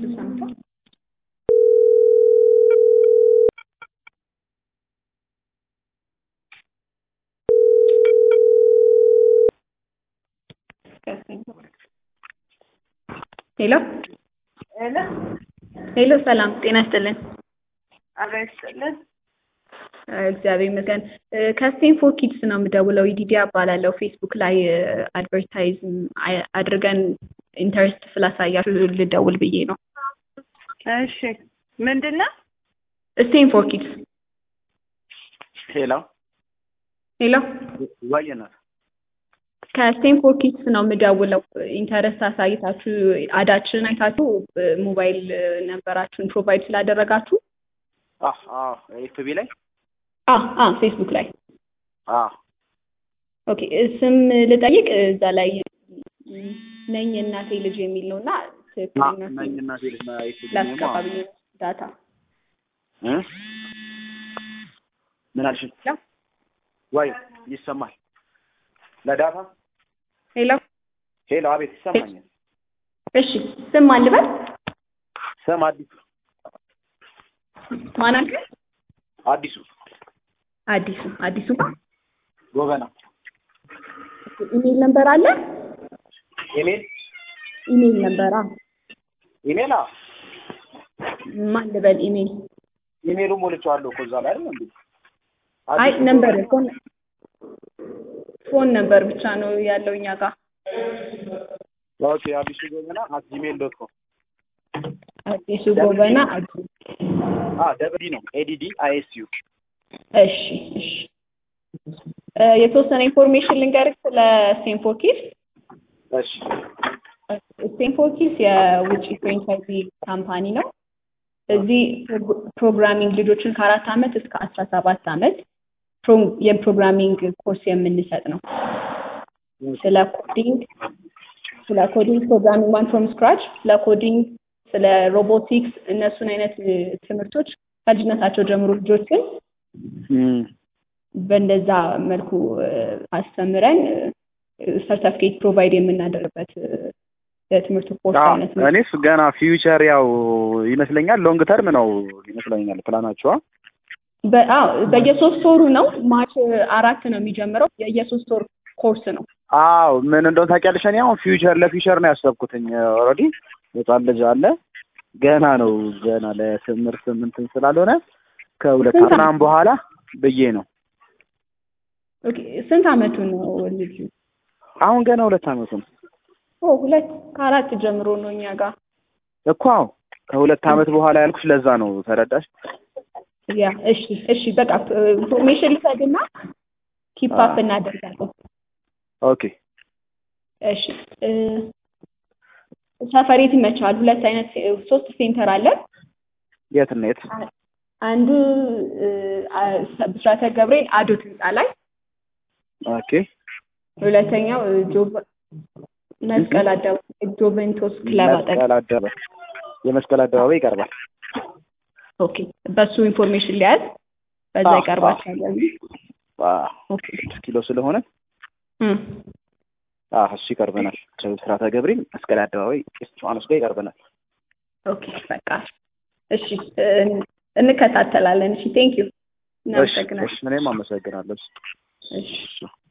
ሰምቷል። ሄሎ ሄሎ ሄሎ፣ ሰላም ጤና ይስጥልን። አብሮ ይስጥልን። እግዚአብሔር ይመስገን። ከስቴም ፎር ኪድስ ነው የምደውለው። ኢዲዲያ እባላለሁ። ፌስቡክ ላይ አድቨርታይዝ አድርገን ኢንተረስት ስላሳያችሁ ልደውል ብዬ ነው። እሺ ምንድን ነው? ስቴም ፎር ኪድስ። ሄሎ ሄሎ ዋየናት ከስቴም ፎር ኪድስ ነው የምደውለው። ኢንተረስት አሳይታችሁ አዳችንን አይታችሁ ሞባይል ነበራችሁን ፕሮቫይድ ስላደረጋችሁ ኤፍቢ ላይ አ አ ፌስቡክ ላይ አ ኦኬ ስም ልጠይቅ እዛ ላይ ነኝ እናቴ ልጅ የሚል ነው እና ትክክለኛ ነኝ እናቴ ልጅ ነው ኤፍቢ ለአካባቢ ዳታ እ ምን አልሽ? ወይ ይሰማል ለዳታ ሄሎ ሄሎ፣ አቤት ይሰማኛል። እሺ ስም ማን ልበል? ስም አዲሱ ማን አልከኝ? አዲሱ አዲሱ አዲሱ ጎበና ኢሜል ነምበር አለ? ኢሜል ኢሜል ነምበር አ ኢሜል አ ማን ልበል? ኢሜል ኢሜሉ ሞልቼዋለሁ እኮ እዛ ላይ አይደል እንዴ? አይ ነምበር ፎን ፎን ነምበር ብቻ ነው ያለው እኛ ጋር። ኦኬ አዲሱ ጎበና አት ጂሜል ዶት ኮም አዲሱ ጎበና አዲ አ ደብዲ ነው ኤዲዲ አይኤስ ዩ እሺ እሺ እ የተወሰነ ኢንፎርሜሽን ልንገርህ ስለ ስቴንፎርድ ኪድስ። እሺ ስቴንፎርድ ኪድስ የውጭ ፍሬንቻይዚ ካምፓኒ ነው። እዚህ ፕሮግራሚንግ ልጆችን ከአራት ዓመት እስከ አስራ ሰባት ዓመት የፕሮግራሚንግ ኮርስ የምንሰጥ ነው። ስለ ኮዲንግ ስለ ኮዲንግ ፕሮግራሚንግ ዋን ፍሮም ስክራች፣ ስለ ኮዲንግ፣ ስለ ሮቦቲክስ እነሱን አይነት ትምህርቶች ከልጅነታቸው ጀምሮ ልጆችን በእንደዛ መልኩ አስተምረን ሰርተፍኬት ፕሮቫይድ የምናደርግበት የትምህርት ኮርስ አይነት ነው። እኔስ ገና ፊውቸር ያው ይመስለኛል ሎንግ ተርም ነው ይመስለኛል ፕላናቸዋ። በየሶስት ወሩ ነው። ማርች አራት ነው የሚጀምረው። የየሶስት ወር ኮርስ ነው። አዎ ምን እንደሆነ ታውቂያለሽ? እኔ አሁን ፊውቸር ለፊውቸር ነው ያሰብኩትኝ። ኦልሬዲ ህጻን ልጅ አለ ገና ነው ገና ለትምህርት እንትን ስላልሆነ ከሁለት ስንት ምናምን በኋላ ብዬ ነው። ኦኬ ስንት አመቱ ነው ልጁ? አሁን ገና ሁለት አመቱ ነው ኦ ሁለት ከአራት ጀምሮ ነው እኛ ጋር እኮ አዎ ከሁለት አመት በኋላ ያልኩሽ ለዛ ነው ተረዳሽ? ያ እሺ እሺ በቃ ኢንፎርሜሽን ልሰድና ኪፕ አፕ እናደርጋለን። ኦኬ እሺ እ ሰፈሬት ይመቻል። ሁለት አይነት ሶስት ሴንተር አለ። የት እና የት? አንዱ እ ብስራተ ገብርኤል አዶት ህንፃ ላይ፣ ኦኬ ሁለተኛው ጆቭ መስቀል አደባባይ ጆቬንቶስ ክለብ አጠገብ። መስቀል አደባባይ የመስቀል አደባባይ ይቀርባል። ኦኬ በሱ ኢንፎርሜሽን ሊያዝ በዛ አዎ፣ ይቀርባቸዋል። አዎ፣ ኦኬ ስድስት ኪሎ ስለሆነ እም አዎ እሱ ይቀርበናል። ከብስራተ ገብርኤል መስቀል አደባባይ ቄስ ዮሐንስ ጋር ይቀርበናል። ኦኬ በቃ እሺ እ እንከታተላለን። እሺ ቴንክ ዩ እሺ እናመሰግናለን። እሺ እኔም አመሰግናለሁ። እሺ እሺ